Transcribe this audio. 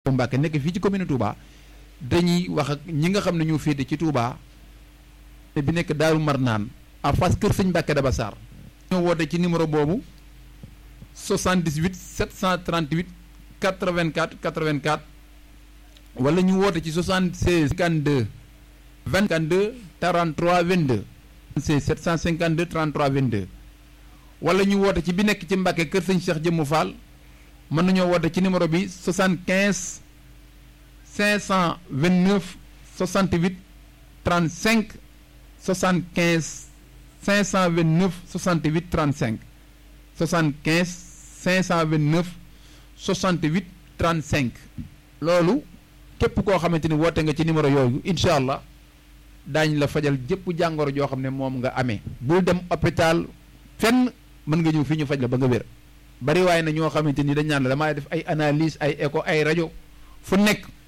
Mbàkke nekk fii ci commune Touba dañuy wax ak ñi nga xam ne ñoo féete ci Touba bi nekk Daaru Marnaan en face kër sëñ Mbàkke Daba Sarr ñoo woote ci numéro boobu 78 738 84 84 wala ñu woote ci 76 52 22 43 22 76 752 33 22 wala ñu woote ci bi nekk ci Mbàkke kër sëñ Cheikh Jëmmu Fall mën nañoo woote ci numéro bi 75 529 68 35 75 529 68 35 75 529 68 35 loolu képp koo xamante ni woote nga ci numéro yooyu incha allah daañ la fajal jëpp jàngoro joo xam ne moom nga amee bul dem hôpital fenn mën nga ñëw fii ñu faj la ba nga wér bari waaye na ñoo xamante ni dañ naan la damay def ay analyse ay écho ay rajo fu nekk